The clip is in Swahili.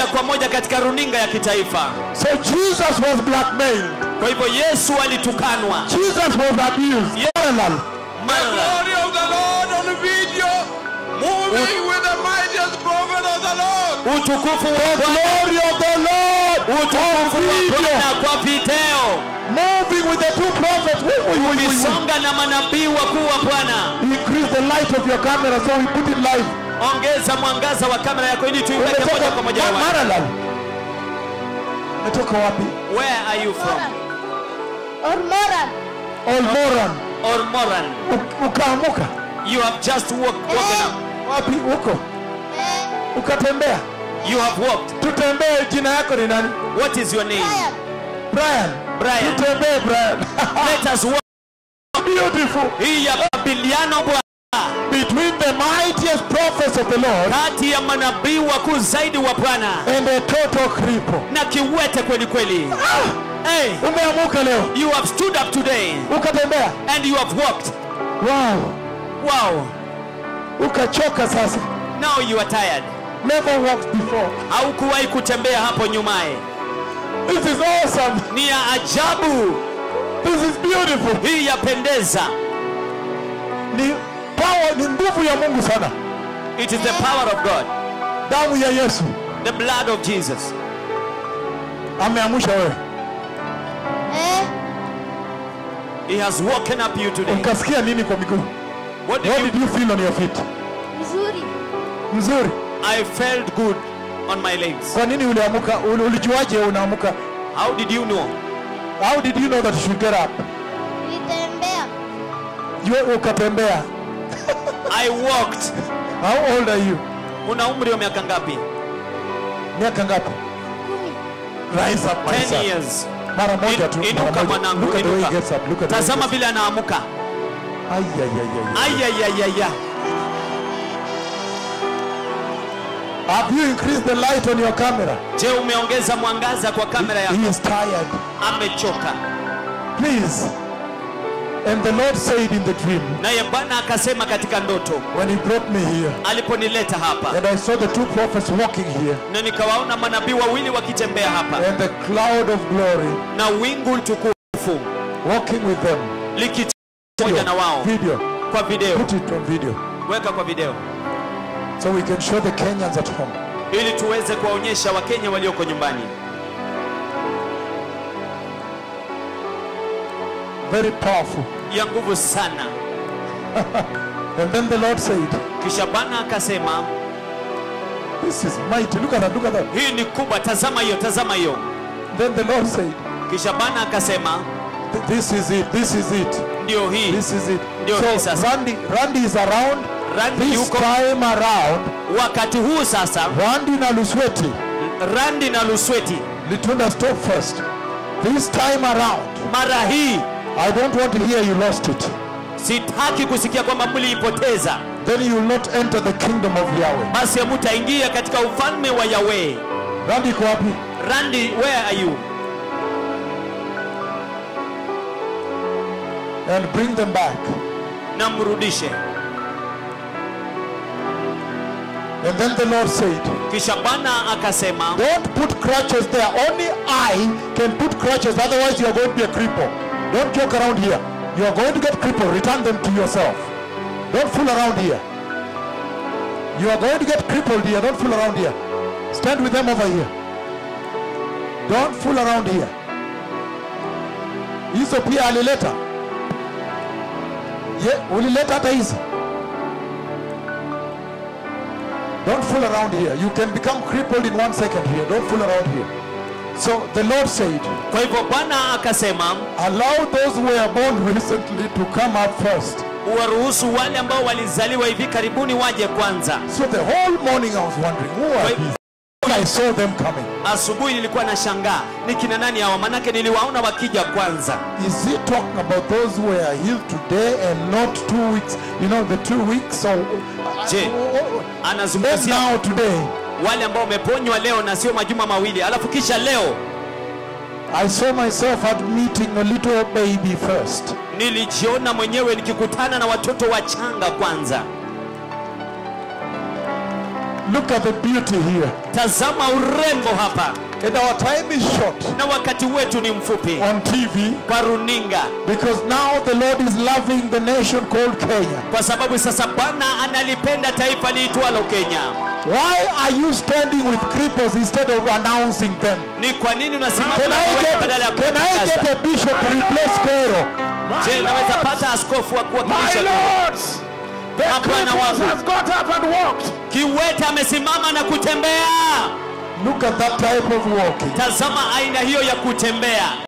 moja kwa moja katika runinga ya kitaifa So Jesus was blackmailed. kwa hivyo yesu alitukanwa Jesus was abused. Parallel. Mara- glory of the Lord on video, moving with the mightiest prophet of the Lord. utukufu wa The Bwana glory of the Lord utukufu on wa video. Bwana kwa video Moving with the two prophets. Woo, woo, woo, woo, woo. ukisonga na manabii wakuu wa Bwana Increase the light of your camera so we put it live. ongeza mwangaza wa kamera yako ili tuiweke moja Umetoka kwa moja ma- hewani. parallel. Umetoka wapi? where are you from Or moral. Olmoran. or Moran U- Ukaamuka. you have just walk, woken up Wapi huko? Eh, Ukatembea. you have walked Tutembee jina yako ni nani? what is your name Brian. Brian. Brian Tutembee Brian. let us walk Beautiful. hii ya mabiliano Bwana Between the mightiest prophets of the Lord kati ya manabii wakuu zaidi wa Bwana and a total cripple. na kiwete kweli kweli hey, Umeamuka leo. you have stood up today Ukatembea. and you have walked Wow. wow Ukachoka sasa. now you are tired Never walked before. haukuwahi kutembea hapo nyumaye This is awesome. ni ya ajabu This is beautiful. hii yapendeza Ni power, ni nguvu ya Mungu sana. it is the power of God Damu ya Yesu the blood of Jesus ameamsha wewe. Eh, he has woken up you today Ukasikia nini kwa miguu? what did What you did you feel on your feet? mzuri. Mzuri. I felt good on my legs Kwa nini uliamuka? Uli- Ulijuaje unaamuka? how did you know How did you know that you should get up? Nilitembea. You, ukatembea. I walked How old are you? una umri wa miaka ngapi Miaka ngapi? Kumi. Rise up my 10 son. years Mara moja tu. In- inuka mara moja. mwanangu Look at the way he inuka gets up. Look at the way he tazama gets vile anaamuka up. Ay, ay, ay, ay, ay. ayayayaya Have you increased the light on your camera? je umeongeza mwangaza kwa kamera yako He is tired. amechoka Please. And the Lord said in the dream, naye bwana akasema katika ndoto when he brought me here, aliponileta hapa and I saw the two prophets walking here, na nikawaona manabii wawili wakitembea hapa and the cloud of glory na wingu tukufu walking with them. likitembea pamoja na wao Video. kwa video Put it on video. weka kwa video So we can show the Kenyans at home. ili tuweze kuwaonyesha wakenya walioko nyumbani Very powerful. ya nguvu sana And then the Lord said, kisha bwana akasema This is mighty. Look at that. Look at that. hii ni kubwa tazama hiyo tazama hiyo Then the Lord said, kisha bwana akasema "Th- This is it. This is it. ndio hii This is it. Ndio hii So sasa. Randy, Randy is around. Randy This yuko time around, wakati huu sasa Randy na Lusweti. randi na lusweti Litunda stop first. This time around, mara hii I don't want to hear you lost it. sitaki kusikia kwamba mliipoteza Then you will not enter the kingdom of Yahweh. basi hamutaingia katika ufalme wa yawe Randy iko wapi? randi where are you And bring them back. na mrudishe And then the Lord said, kisha bwana akasema Don't put crutches there. Only I can put crutches. Otherwise, you are going to be a cripple. Don't joke around here. You are going to get crippled. Return them to yourself. Don't fool around here. You are going to get crippled here. Don't fool around here. Stand with them over here. Don't fool around here. Hizo pia alileta. Ye, ulileta hata hizi. Don't fool around here. You can become crippled in one second here. Don't fool around here. So the Lord said, kwa hivyo bwana akasema allow those who were born recently to come up first. uwaruhusu wale ambao walizaliwa hivi karibuni waje kwanza So the whole morning I was wondering, who are Wait. these? I saw them coming. asubuhi nilikuwa na shangaa ni kina nani hawa manake niliwaona wakija kwanza Is he talking about those who were healed today and not two weeks? You know, the two weeks. So, Je, then anazungumzia now today, wale ambao wameponywa leo na sio majuma mawili alafu kisha leo I saw myself admitting a little baby first. nilijiona mwenyewe nikikutana na watoto wachanga kwanza Look at the beauty here. tazama urembo hapa And our time is short na wakati wetu ni mfupi on TV kwa runinga because now the Lord is loving the nation called Kenya. kwa sababu sasa bwana analipenda taifa liitwalo kenya Why are you standing with cripples instead of announcing them? ni kwa nini unasimama Can na I kuweka get, badala ya can I get kutangaza a bishop to replace Pharaoh? je naweza pata askofu wa My kuwakilisha lords, the Hapana cripples wangu. has got up and walked. kiwete amesimama na kutembea Look at that type of walking. tazama aina hiyo ya kutembea